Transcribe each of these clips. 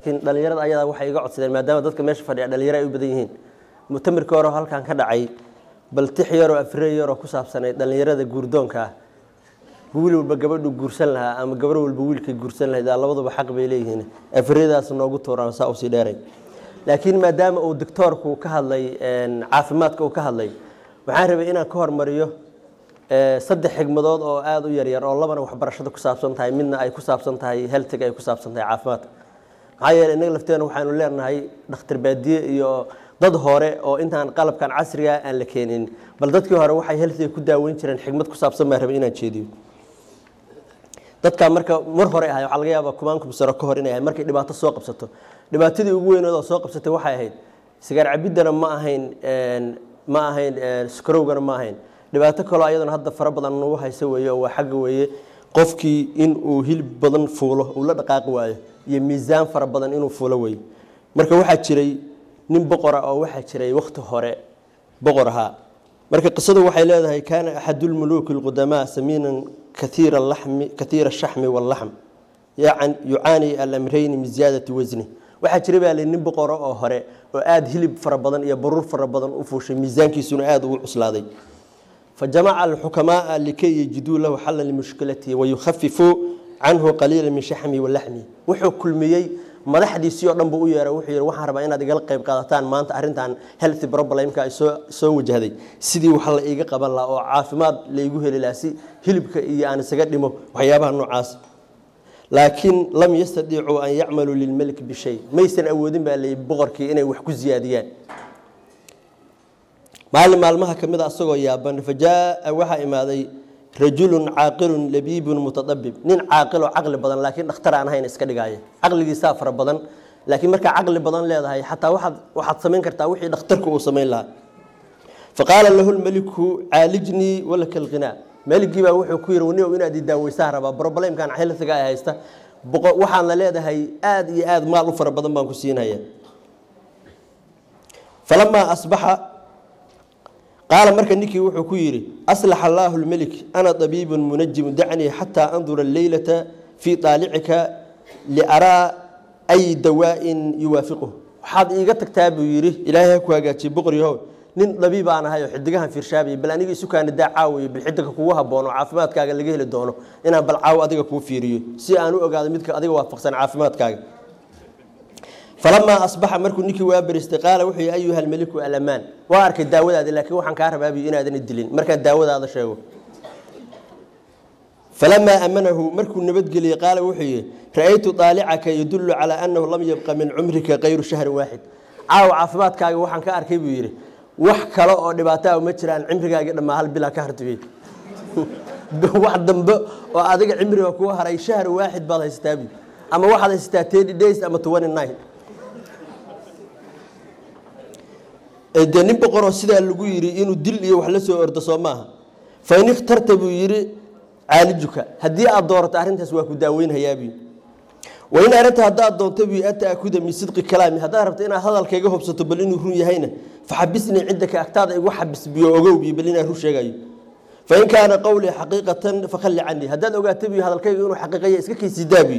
laakiin dhalinyarada ayadaa waxay iga codsadeen maadaama dadka meesha fadhiya dhalinyaro ay u badan yihiin mutamirka hore oo halkan ka dhacay bal tix yaroo afrey yaroo ku saabsanay dhalinyarada guurdoonka ah wiil walba gabadhu guursan lahaa ama gabar walba wiilkay guursan lahayd labaduba xaq bay leeyihiin afreydaas noogu tuuraan saa usii dheeray laakiin maadaama uu doctoorku ka hadlay caafimaadka uu ka hadlay waxaan rabay inaan ka hormariyo saddex xigmadood oo aada u yaryar oo labana waxbarashada ku saabsan tahay midna ay ku saabsan tahay heltiga ay ku saabsan tahay caafimaadka maxaa yeele innaga lafteena waxaanu leenahay dhakhtar baadiye iyo dad hore oo intaan qalabkan casriga aan la keenin bal dadkii hore waxay heltiga ku daaweyn jireen xigmad ku saabsan baan rabay inaan jeediyo dadkaa marka mar hore ahay waxaa laga yaabaa kumaankum sano ka hor inay ahay markay dhibaato soo qabsato dhibaatadii ugu weyneed oo soo qabsatay waxay ahayd sigaar cabiddana ma ahayn ma ahayn skarowgana ma ahayn dhibaato kaloo ayadana hadda fara badan nagu hayso weeye oo waa xagga weeye qofkii in uu hilib badan fuulo uu la dhaqaaqi waayo iyo miisaan fara badan inuu fuulo weeye marka waxaa jiray nin boqora oo waxaa jiray wakhti hore boqor ahaa marka qisadu waxay leedahay kaana axadulmuluuki alqudamaa samiinan kaiira lami kaiira ashaxmi wallaxm yucaani alamrayni min ziyaadati wasni waxaa jira baa li nin boqoro oo hore oo aada hilib fara badan iyo baruur fara badan u fuushay miisaankiisuna aada ugu cuslaaday fajamaca alxukamaaa likay yajiduu lahu xalan limushkilatihi wayukhafifuu canhu qaliila min shaxmihi walaxmihi wuxuu kulmiyey madaxdiisii oo dhan buu u yeeray wuxuu yihi waxaan rabaa inaad igala qayb qaadataan maanta arrintan healthy problemka ay soo soo wajahday sidii wax la iiga qaban lahaa oo caafimaad laygu heli lahaa si hilibka iyo aan isaga dhimo waxyaabaha noocaas laakiin lam yastadiicuu an yacmaluu lilmelik bishay maysan awoodin baa layihi boqorkii inay wax ku siyaadiyaan maalin maalmaha ka mid a asagoo yaaban fa jaaa waxaa imaaday rajulun caaqilun labiibun mutadabib nin caaqiloo caqli badan laakiin dhakhtar aan ahayn iska dhigaaya caqligiisaa fara badan laakiin markaa caqli badan leedahay xataa waaad waxaad samayn kartaa wixii dhakhtarku uu samayn lahaa faqaala lahu lmeliku caalijnii walaka alqinaa meligii baa wuxuu ku yidhi wani inaad i daaweysaa rabaa problemkan xilsiga ay haysta waxaadna leedahay aada iyo aada maal u fara badan baan ku siinaya falamaa asbaxa qaala marka ninkii wuxuu ku yidhi aslaxa allaahu lmelik ana abiibun munajimu dacnii xataa andura alleylata fii aalicika liaraa ay dawaa'in yuwaafiquh waxaad iiga tagtaa buu yidhi ilaahay ha ku hagaajiye boqoryahow nin dabiib aan ahay oo xidigahan fiirshaabay bal aniga isukaana daa caawiyo bil xidiga kugu haboono caafimaadkaaga laga heli doono inaan bal caawo adiga kuu fiiriyo si aan u ogaado midka adiga waafaqsan caafimaadkaaga falamaa asbaxa markuu ninkii waa beristay qaala wuxuu yihi ayuha almeliku alamaan waa arkay daawadaadi laakiin waxaan kaa rabaabiyo inaadan dilin markaan daawadaada sheego falamaa amanahu markuu nabadgeliyey qaala wuxuu yihi ra-aytu aalicaka yadullu calaa annahu lam yabqa min cumrika kayru shahrin waaxid caawa caafimaadkaaga waxaan ka arkay buu yidhi wax kale oo dhibaataa ma jiraan cimrigaagii dhammaa hal bilaa ka hartibey wax dambe oo adiga cimriga kuu haray shahr waaxid baad haysataa bu ama waxaad haysataa thirty days ama twenty nine dee nin boqoroo sidaa lagu yidhi inuu dil iyo wax la soo ordo soo maaha fain ikhtarta buu yidhi caalijuka haddii aad doorato arrintaas waa ku daaweynhayaabuy wain aragta haddaad doonto bu an taakuda min sidqi kalaami haddaad rabto inaad hadalkayga hobsato bal inuu run yahayna faxabisnii cindaka agtaada igu xabisbiyo ogowbi bal inaan run sheegayo fain kaana qowlii xaqiiqatan fakhalli canii haddaad ogaato bu hadalkayga inuu xaqiiqaya iska kaysidaabuy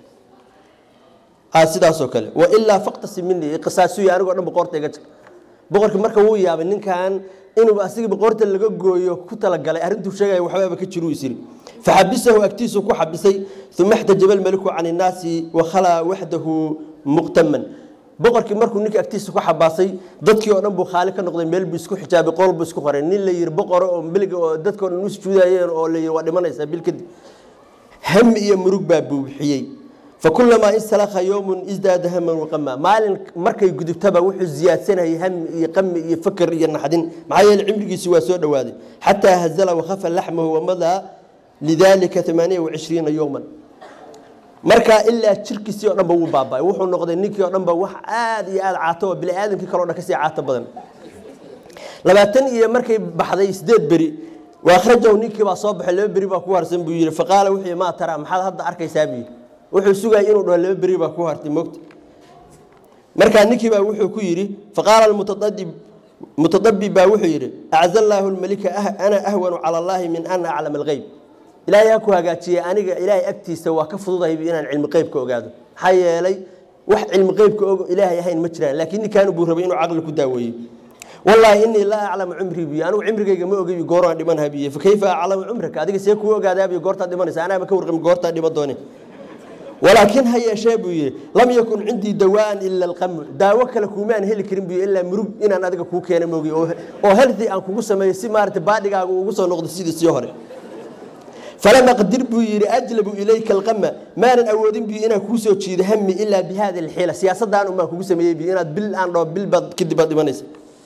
sidaasoo kale wailaa faqtasi minii qisaasuy anigoo dhan boqorta iga jir boqorkii marka wuu yaabay ninkan inuu asiga boqorta laga gooyo ku talagalay arrintuu sheegaya waxbaaba ka jiru isiri faxabisahu agtiisu ku xabisay uma xtajaba almeliku can innaasi wakhalaa waxdahu muqtaman boqorkii markuu ninka agtiisa ku xabaasay dadkii oo dhan buu khaali ka noqday meel buu isku xijaabay qol buu isku qoray nin la yiri boqoro oo meliga oo dadkao dhan u sujuudayeen oo la yiri waa dhimanaysaa bil kadib hami iyo murug baa buuxiyey fakulamaa insalakha yowmun isdaada haman waqama maalin markay gudubtaba wuxuu ziyaadsanayay hami iyo qami iyo fakr iyo naxdin maxaa yeele cimrigiisi waa soo dhowaaday xataa hazala wakhafa laxmahu wamadaa lidalika amaaniya wacishriina yowman markaa ilaa jirkiisii o dhanba wuu baaba wuxuu noqday ninkii o dhanba wax aada iyo aada caato oo biniaadamkii kaleo dhan kasii caato badan labaatan iyo markay baxday sideed beri waakhrajahu ninkii baa soo baxay laba beri baa ku harsan buu yihi faqaala wuxuu maa tara maxaad hadda arkaysaa buu yidhi wuxuu sugayay inuu dhaho laba beri baa ku hartay mogta markaa ninkii baa wuxuu ku yidhi faqaala mutadabib baa wuxuu yidhi acza allaahu lmalika ana ahwanu cala allaahi min an aclama algeyb ilaahay ha ku hagaajiyey aniga ilaahay agtiisa waa ka fududahayb inaan cilmi qeybka ogaado maxaa yeelay wax cilmi qeybka og ilaahay ahayn ma jiraan laakiin ninkaan buu rabay inuu caqli ku daaweeyo wallaahi inii laa aclamu cumrii biyo anigu cimrigayga ma ogayo gooraan dhimanha biyo fa kayfa aclamu cumraka adiga see kuu ogaadaabiyo goortaad dhimanaysa anaaba ka warqami goortaad dhiman doone walaakin ha yeeshee buu yidhi lam yakun cindii dawaan ila alqamu daawo kale kuumaan heli karin buy ilaa murug inaan adiga kuu keena moogiy oo healthy aan kugu sameeyo si maarata baadhigaaga ugu soo noqdo sidii sii hore falam aqdir buu yidhi ajlabu ilayka alqama maanan awoodin biyo inaan kuu soo jiido hami ilaa bi hadi alxiila siyaasadaan unbaan kugu sameeyey biyo inaad bil aan dhao bil baad kadib baad dhimanaysa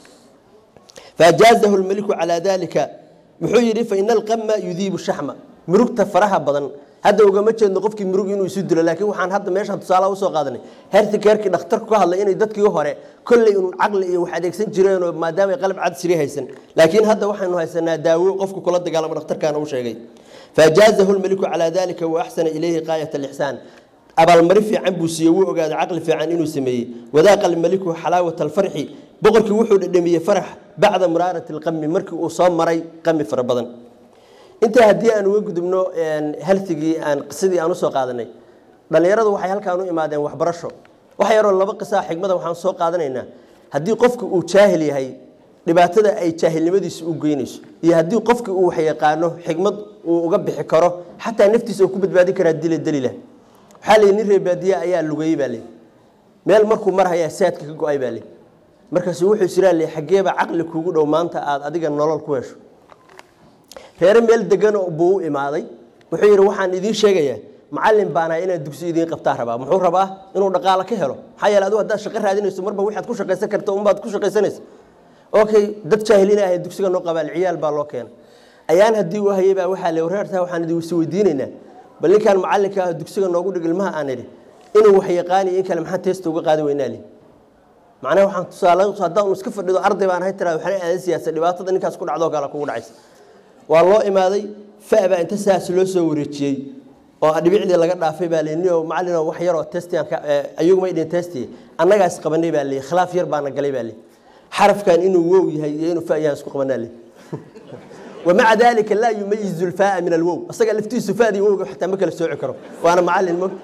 faajaazahu lmeliku calaa dalika muxuu yidhi faina alqama yudiibu shaxma murugta faraha badan hadda ugama jeedno qofkii murug inuu isu dilo laakiin waxaan hadda meeshaan tusaalaha usoo qaadanay hertikeerkii dhakhtarku ka hadlay inay dadkii hore kolley un caqli iyo wax adeegsan jireenoo maadaama ay qalab cadsiri haysan laakiin hadda waxaynu haysanaa daawo qofku kula dagaalamo dhakhtarkaana u sheegay faajaazahu lmeliku calaa dalika wa axsana ilayhi qaayat alixsaan abaalmari fiican buu siiyey wuu ogaaday caqli fiican inuu sameeyey wadaaqa almeliku xalaawata alfarxi boqorkii wuxuu dhadhamiyey farax bacda muraarati alqami markii uu soo maray qami fara badan intaa haddii aan uga gudubno haltigii aan qisadii aan usoo qaadanay dhallinyaradu waxay halkaan u imaadeen waxbarasho wax yaroo laba qisaa xigmada waxaan soo qaadanaynaa haddii qofku uu jaahil yahay dhibaatada ay jaahilnimadiisa u geynayso iyo haddii qofki uu wax yaqaano xigmad uu uga bixi karo xataa naftiisa uu ku badbaadin karaa dila daliila waxaa la nin reebaadiye ayaa lugayey baa leey meel markuu marhayaa saadka ka go-ay baa leey markaasu wuxuu isiraa le xaggeeba caqli kuugu dhow maanta aada adiga nolol ku hesho reere meel degan buu u imaaday wuxuu yidhi waxaan idiin sheegayaa macalin baanaha inaan dugsi idiin qabtaa rabaa muxuu rabaa inuu dhaqaalo ka helo maxaa yeele adigu haddaad shaqo raadinayso marba waxaad ku shaqaysan karta unbaad ku shaqaysanaysa okay dad jaahiliina ahay dugsiga noo qabaal ciyaal baa loo keena ayaan haddii uu hayay baa waxaa le reertaa waxaan idin is weydiinaynaa bal ninkaan macalinka ah dugsiga noogu dhig ilmaha aan idhi inuu wax yaqaaniyo in kale maxaan teesta uga qaadi weynaa li macnaha waxaan tusaale haddaan iska fadhido arday baan ahay tiraa waxna aadan siyaasa dhibaatada ninkaas ku dhacdoo kale kugu dhacaysa waa loo imaaday fabaa inta saas loo soo wareejiyey oo dhibicdii laga dhaafay baa lni macalin wax yaroo testayaguma idhin testi annagaas qabanay baa ley khilaaf yar baana galay baa ley xarafkan inuu wow yahay iyo inuu fayaan isku qabanaa ley wamaca dalika laa yumayizu lfaa min alwow asaga laftiisu fadii wowga xataa ma kala sooci karo waana macalin mo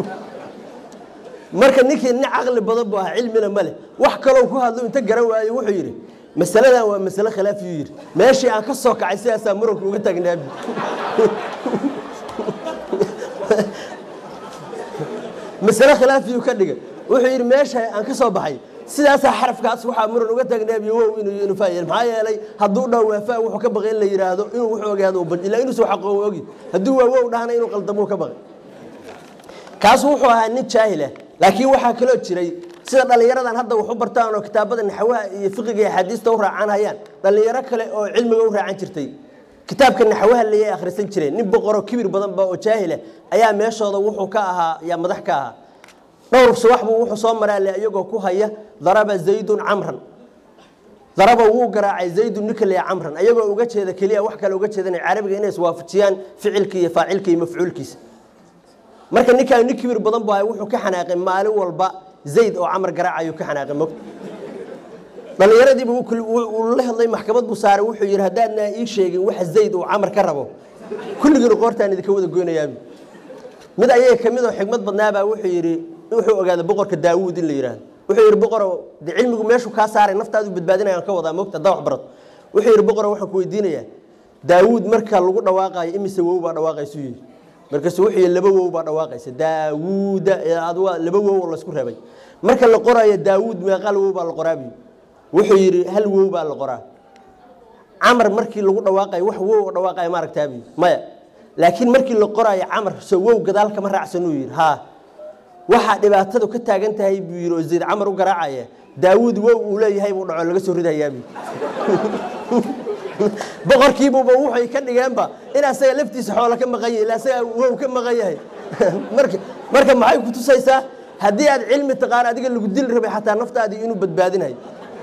marka ninkii nin caqli badan bu ahaa cilmina ma leh wax kaloo ku hadlo inta garan waayo wuxuu yidhi masaladan waa masale khilaafiyuu yidhi meeshii aan ka soo kacay sidaasaa muranku uga taagnaabi masale khilaafiyuu ka dhigay wuxuu yidhi meesha aan ka soo baxay sidaasaa xarafkaas waxaa muran uga taagnaabiy wow inuu inuu faayel maxaa yeelay hadduu dhaw waafaa wuxuu ka baqay in la yidhaahdo inuu wuxuu ogaado ilaa inuusan xaqo ogi hadduu waa wow dhahana inuu qaldamuu ka baqay kaasu wuxuu ahaa nin jaahilah laakiin waxaa kaloo jiray sida dhallinyaradan hadda wax u bartaan oo kitaabada naxwaha iyo fiqiga iyo axaadiista u raacan hayaan dhallinyaro kale oo cilmiga u raacan jirtay kitaabka naxwaha layay akhrisan jireen nin boqoroo kibir badanba oo jaahila ayaa meeshooda wuxuu ka ahaa yaa madax ka ahaa dhowr subax buu wuxuu soo maraale iyagoo ku haya daraba zaydun camran daraba wuu garaacay zaydun ninka leeya camran ayagoo uga jeeda keliya wax kale uga jeedan carabiga inay iswaafajiyaan ficilka iyo faacilka iyo mafcuulkiisa marka ninkaan nin kibir badan bu ahay wuxuu ka xanaaqay maalin walba zayd oo camar garaacayuu ka xanaaqay mog dhallinyaradiiba uu la hadlay maxkamad buu saaray wuxuu yidhi haddaadna ii sheegin waxa zayd uu camar ka rabo kulligiina qoortaan idinka wada goynayaabi mid ayaga ka mid oo xigmad badnaabaa wuxuu yidhi wuxuu ogaaday boqorka daawuud in la yidhaahdo wuxuu yidhi boqoro de cilmigu meeshuu kaa saaray naftaadu badbaadinayaan ka wadaa mogta haddaa wax barato wuxuu yidhi boqoro waxaan ku weydiinayaa daawuud marka lagu dhawaaqayo imise wow baa dhawaaqaysuu yidhi markaasu wuxuu yidhi laba wow baa dhawaaqaysa daawuuda aduga laba wow oo laysku reebay marka la qoraayo daawuud meeqal wow baa la qoraabi wuxuu yidhi hal wow baa la qoraa camar markii lagu dhawaaqayo wax wow oo dhawaaqayo ma aragtaabi maya laakiin markii la qoraayo camar so wow gadaal kama raacsanuu yidhi haa waxaa dhibaatadu ka taagan tahay buu yidhi oo zayd camar u garaacaya daawuud wow uu leeyahay buu dhaco laga soo ridayaabi boqorkiibuba waxay ka dhigeenba in asaga laftiisa xoola ka maqan yahay ila asaga wow ka maqan yahay marka marka maxay ku tusaysaa haddii aad cilmi taqaan adiga lagu dili rabay xataa naftaadii inuu badbaadinayo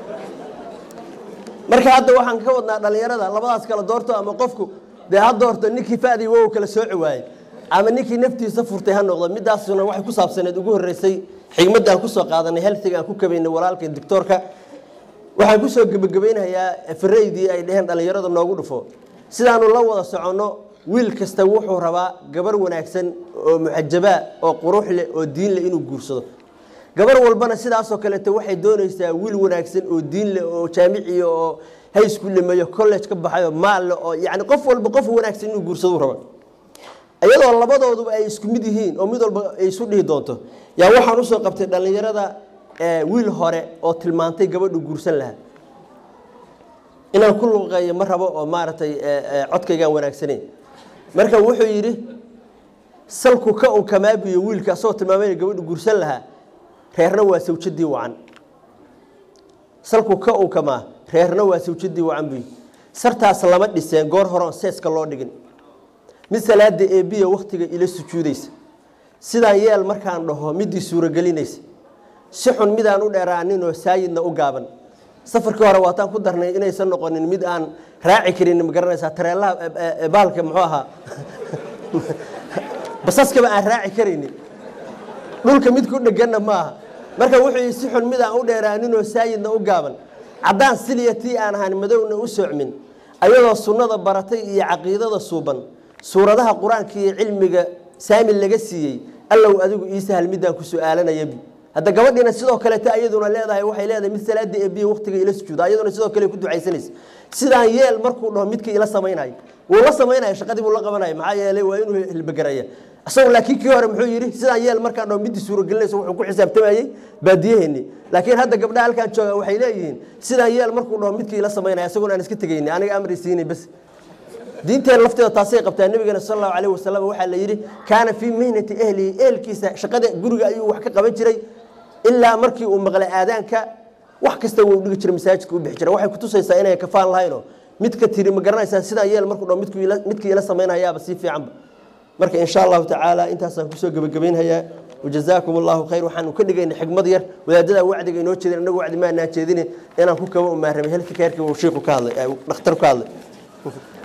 marka hadda waxaan ka wadnaa dhallinyarada labadaas kala doorto ama qofku dee ha doorto ninkii fadii wow kala sooci waayey ama ninkii naftiisa furtay ha noqdo midaasuna waxay ku saabsaneed ugu horreysay xigmadda aan kusoo qaadanay heltiga aan ku kabaynay walaalka doctoorka waxaan kusoo gebagabaynayaa faraydii ay dheheen dhallinyarada noogu dhufo sidaanu la wada soconno wiil kasta wuxuu rabaa gabar wanaagsan oo muxajabaa oo qurux leh oo diin leh inuu guursado gabar walbana sidaasoo kaleeto waxay doonaysaa wiil wanaagsan oo diin leh oo jaamiciya oo high school dhameeyo college ka baxayo maal leh oo yacni qof walba qof wanaagsan inuu guursadu raba iyadoo labadooduba ay isku mid yihiin oo mid walba ay isu dhihi doonto yaa waxaan usoo qabtay dhallinyarada wiil hore oo tilmaantay gabadhu guursan lahaa inaan ku luqeeyo ma rabo oo maaragtay codkaygaan wanaagsanayn marka wuxuu yidhi salku ka unkamaabiyo wiilka asagoo tilmaamay gabadhu guursan lahaa reerna waa sawjadii wacan salku ka unkamaa reerna waa sawjadii wacan buy sartaas lama dhiseen goor horeon seeska loo dhigin mid salaada eebiya wakhtiga ila sujuudaysa sidaan yeel markaan dhaho midii suuragelinaysa si xun midaan u dheeraaninoo saayidna u gaaban safarkii hore waataan ku darnay inaysan noqonin mid aan raaci karin ma garanaysaa tareelaha baalka muxuu ahaa basaskaba aan raaci karaynin dhulka mid ku dheganna maaha marka wuxuu yii si xun mid aan u dheeraaninoo saayidna u gaaban caddaan siliya tii aan ahaan madowna u socmin ayadoo sunnada baratay iyo caqiidada suuban suuradaha qur-aanka iyo cilmiga saami laga siiyey allow adigu ii sahal midaan ku su-aalanayabi hadda gabadhiina sidoo kaleeta ayaduna leedahay waxay leedahay mid salaada eebiye waqtiga ila sujuuda ayaduna sidoo kale ku ducaysanaysa sidaan yeel markuu dhaho midkii ila samaynayo wuu la samaynaya shaqadii buu la qabanaya maxaa yeelay waa inuu hilbagaraya isagu laakiin kii hore muxuu yidhi sidaan yeel markaan dhaho midii suuragelinaysa wuxuu ku xisaabtamayey baadiyaheeni laakiin hadda gabdhaha halkaan jooga waxay leeyihiin sidaan yeel markuu dhaho midkii ila samaynaya isaguna aan iska tegayni aniga amri siinay bas diinteen lafteeda taasay qabtaa nabigeena sal allahu alayh wasalam waxaa la yidhi kaana fii mihnati ehlihi ehelkiisa shaqada guriga ayuu wax ka qaban jiray ilaa markii uu maqlay aadaanka wax kasta wuu dhigi jiray masaajidka u bixi jiray waxay kutusaysaa inay kafaan lahaynoo midka tiri ma garanaysaa sidaan yeel markuu dho midkii ila samaynayaaba sii fiicanba marka insha allahu tacaala intaasaan kusoo gebagabaynhayaa wajazaakum allahu khayr waxaanu ka dhigayna xigmad yar wadaadada wacdiga inoo jeedin inagu wacdi maanaan jeedine inaan ku kaba umaaramay helka keerkii uu shiiku ka hadlay dhakhtar ka hadlay